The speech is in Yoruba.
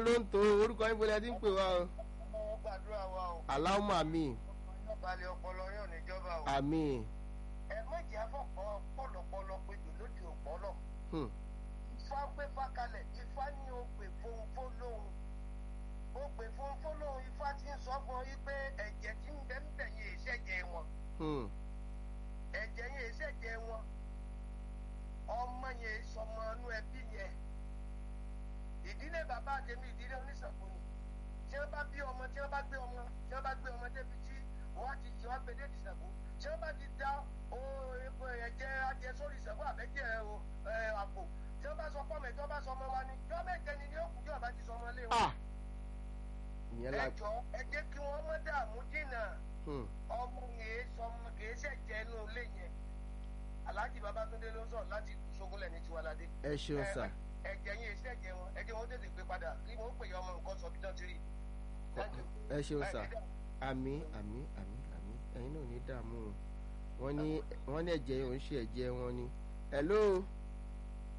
ló ń tó orúkọ yín bọ́lá ẹ ti ń pè wá o. Mo gbàdúrà wa o. aláwọ̀ àmì Balẹ̀ ọpọlọ yóò níjọba o. àmì Ẹ méjì afọ́pọ̀ pọ̀lọpọ̀lọ pé jù lóde òpọ̀lọ. hmm, Ifá gbé fákalẹ̀, Ifá ní o pè fónfó lóhun. O pè fónfó lóhun, Ifá ti ń sọ fún ọ yí pé ẹ̀jẹ̀ tí ń bẹ ń bẹ̀ yẹn ìṣẹ̀jẹ̀ wọn. hmm, Ẹ̀jẹ̀ yẹn ìṣẹ̀jẹ̀ wọn. Ọmọ yẹn sọmọ inú ẹbí yẹn. Ìdílé bàbá àtẹ̀mí ìdílé oníṣàkó ni. Tí wọ́n bá bí ọmọ, tí wọ́n bá gbé ọmọ, tí wọ́n bá gbé ọmọ débi tí wọ́n á ti jẹ́ wọ́n gbé dé ìṣàkó. Tí wọ́n bá ti dá o- epo ẹ̀jẹ̀ adìẹ sórí ìṣàkó àbẹ́jẹ̀ o, ẹ, àpò. Tí wọ́n bá sọ fọ́ọ̀mù ẹ̀ tí wọ́n bá sọ ọmọ wa ni. Tí wọ́n mẹ́jẹ ni ní òkú tí wọ́n bá ti sọ ọmọ lé wọn. ah ìyẹn la Ẹ jọ ẹ jẹ́ kí wọ́n mọ́ dààmú dínà hmm, ọmọ yẹn sọmọ kìí ṣẹ̀jẹ̀ inú ilé yẹn. Alhaji Babatunde ló ń sọ̀rọ̀ láti Ṣógúnlẹ̀ ní Tiwalade. ẹ ṣeun sà ẹ̀jẹ̀ yẹn ṣẹ̀jẹ̀ wọn ẹ̀jẹ̀ wọn tètè gbé padà kí wọ́n pè é ọmọ nǹkan sọ bí tán ti rí. Thank you. ẹ ṣeun sà Ẹ ní dààmú. àmì àmì àmì àmì ẹ̀yin náà ò ní dààmú o wọ́n ní wọ́n ní ẹ̀jẹ̀ yẹn ò ń ṣe ẹ̀jẹ̀ wọn ni hello